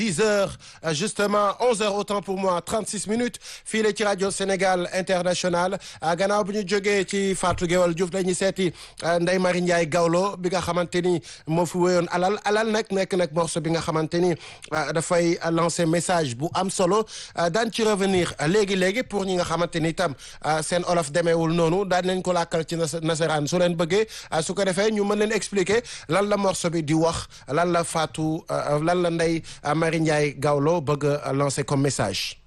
10 heures justement 11 heures autant pour moi 36 minutes fii la ci rajo Sénégal international gannaaw bu ñu jógee ci Fatou Guewel Diouf dañuy seeti Ndeye Marie Ndiaye Gawlo bi nga xamante ni moo fi wéyoon alal alal nag nekk nag morceau bi nga xamante ni dafay lancer message bu am solo daan ci revenir léegi léegi pour ñi nga xamante ni itam seen olof demeewul noonu daan nañ ko làkkal ci nasaraan su leen bëggee su ko defee ñu mën leen expliquer lan la morceau bi di wax lan la Fatou lan la Ndeye Marie Ndiaye Gawlo bëgg a lancer comme message